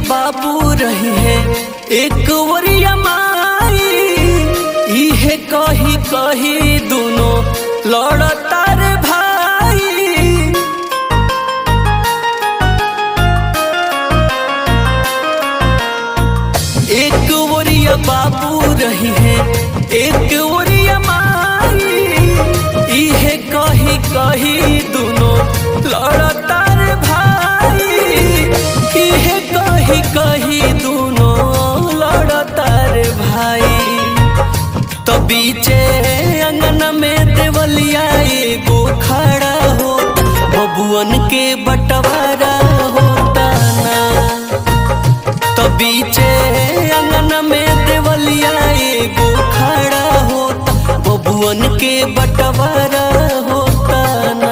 बाबू रही है एक वरिया माई इहे कही कही दोनों लड़तार भाई एक वरिया बाबू रही है एक वरिया माई इहे कही कही दोनों लड़तार भाई इहे कही कही दोनों लड़तार भाई तो बीचे अंगन में देवलिया एगो खड़ा हो बबुअन के बंटवारा होता ना तो बीचे अंगन में देवलिया एगो खड़ा होता बबुअन के बंटवारा होता ना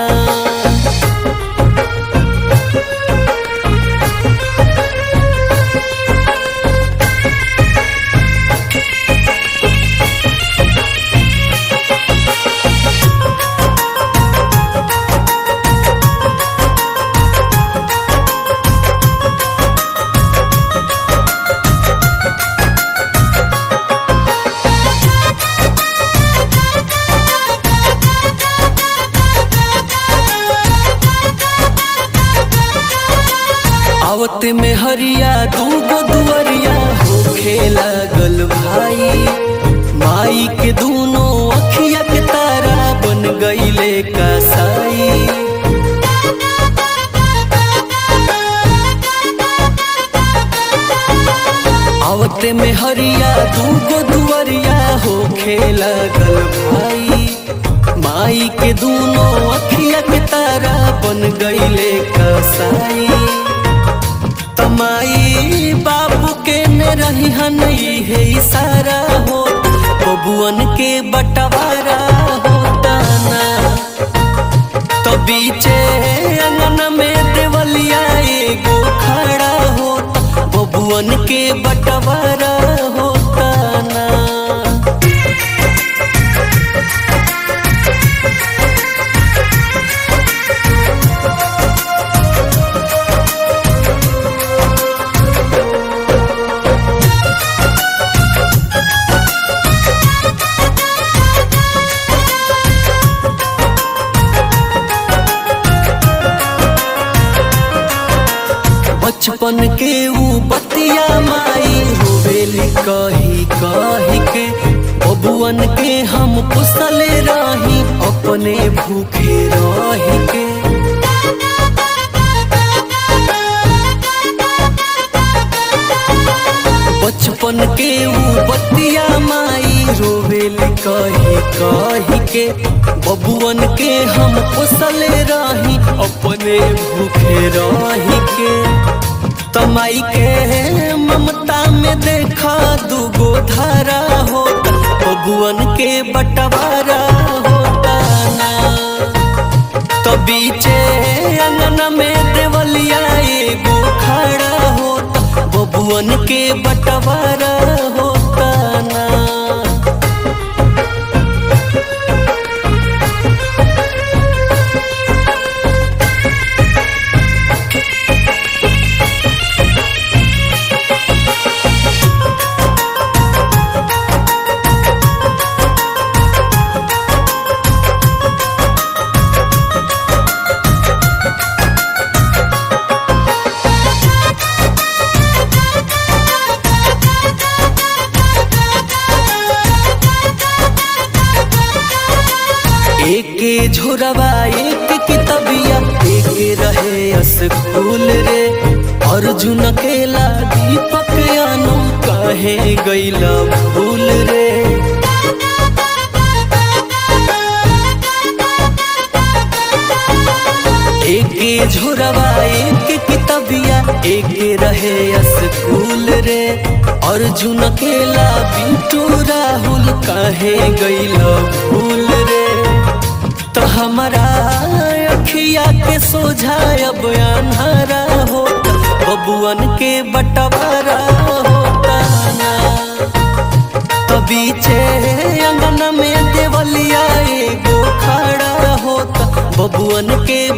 आवत में हरिया दूगो दुअरिया होखे लागल भाई माई के दूनो अखिया के तारा बन गईले कसाई आवते में हरिया दूगो दुअरिया होखे लागल भाई माई के दूनो अखिया के तारा बन गईले कसाई तमाई बाबू के ने रही हनई है इशारा हो बबुअन के बंटवारा होता ना तो बीचे अंगन में देवलिया एगो खड़ा होता बबुअन के बंटवारा होता ना बचपन के ऊ बतिया माई होवेली कही कही के बबुअन के हम पुसले रही अपने भूखे रही के बचपन के ऊ बतिया माई रोवेली कही कही के बबुअन के हम पुसले रही अपने भूखे रही के तमाई के ममता में देखा दूगो धारा होता बबुअन के बंटवारा होता ना तो बीचे अंगन में देवलिया एगो खड़ा होता बबुअन के बंटवारा होता ना एके झोरवा एक कितबिया एके रहे स्कूल रे अर्जुन केला दीपक अनु कहे गईला भूल रे एके झोरवा एक कितबिया एके रहे स्कूल रे अर्जुन केला बिटू राहुल कहे गईला भूल रे तो हमारा अखिया के सोझा अब अन्हारा होता बबुअन के बंटवारा होता ना तो बीचे अंगन में देवलिया एगो खड़ा होता बबुअन के